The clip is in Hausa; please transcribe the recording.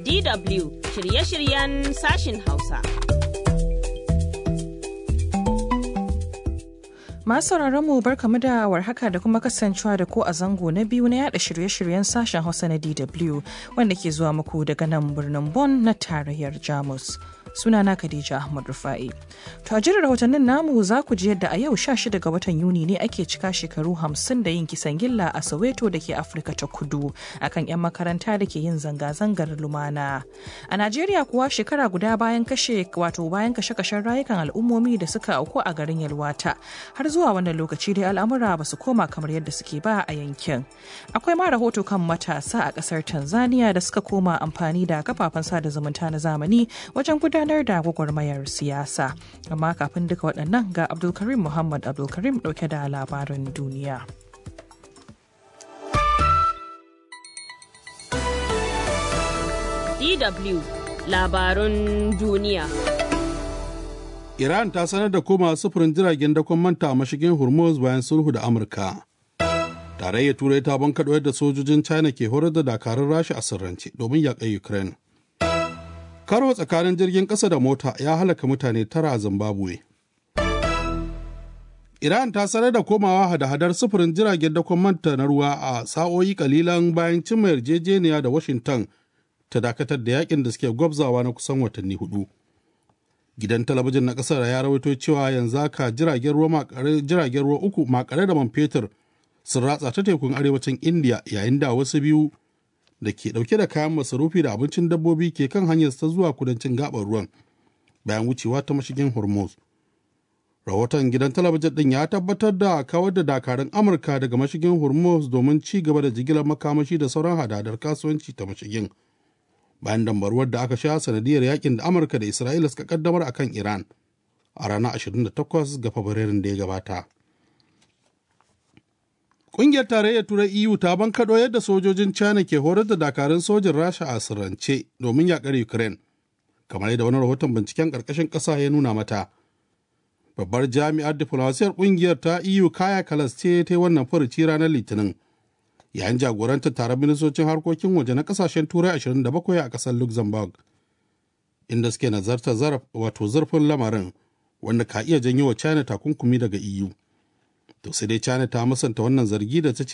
DW shirye-shiryen sashin Hausa. Masu mu barkamu da warhaka da kuma kasancewa da ko a zango na biyu na yada shirye-shiryen sashen Hausa na DW wanda ke zuwa muku daga nan birnin Bonn na tarayyar Jamus. Sunana Khadija Ahmad Rufa'i. To a jirin rahotannin namu za ku ji yadda a yau 16 ga watan Yuni ne ake cika shekaru 50 da yin kisan gilla a Soweto da ke Afirka ta Kudu akan 'yan makaranta da ke yin zanga-zangar lumana. A Najeriya kuwa shekara guda bayan kashe wato bayan kashe-kashen rayukan al'ummomi da suka auku a garin Yalwata har zuwa wannan lokaci dai al'amura ba su koma kamar yadda suke ba a yankin. Akwai ma rahoto kan matasa a kasar Tanzania da suka koma amfani da kafafen sada zumunta na zamani wajen gudanar da gwagwarmayar siyasa. Amma kafin duka waɗannan ga Abdulkarim Muhammad Abdulkarim ɗauke da labarin duniya. DW labarun duniya. Iran ta sanar da koma sufurin jiragen dakon manta a mashigin Hormuz bayan sulhu da Amurka. Tarayyar Turai ta bankaɗo yadda sojojin China ke horar da dakarun Rasha a sirrance domin yaƙar Ukraine. Karo tsakanin jirgin ƙasa da mota ya halaka mutane tara a Zimbabwe. Iran ta sanar da komawa hada-hadar sufurin jiragen dakon manta na ruwa a sa'o'i kalilan bayan cimma yarjejeniya da Washington ta dakatar da yakin da suke gwabzawa na kusan watanni hudu. gidan talabijin na kasar ya rawaito cewa yanzu haka jiragen ruwa jiragen ruwa uku makare da man fetur sun ratsa ta tekun arewacin india yayin da wasu biyu da ke dauke da kayan masarufi da abincin dabbobi ke kan hanyar ta zuwa kudancin gabar ruwan bayan wucewa ta mashigin hormuz rahoton gidan talabijin din ya tabbatar da kawar da dakarun amurka daga mashigin hormuz domin ci gaba da jigilar makamashi da sauran hadadar kasuwanci ta mashigin bayan dambaruwar da aka sha sanadiyar yakin da amurka da isra'ila suka kaddamar a kan iran a ranar 28 ga fabrairun da ya gabata ƙungiyar tarayyar turai eu ta bankaɗo yadda sojojin china ke horar da dakarun sojin rasha a sirrance domin yaƙar ukraine kamar yadda wani rahoton binciken ƙarƙashin ƙasa ya nuna mata babbar jami'ar diflomasiyar ƙungiyar ta eu kaya kalas ce ta yi wannan furuci ranar litinin yayin jagorantar taron ministocin harkokin waje na kasashen turai 27 a kasar luxembourg inda suke nazartar wato zurfin lamarin wanda ka iya janyo wa china takunkumi daga eu to sai dai china ta musanta wannan zargi da ta ce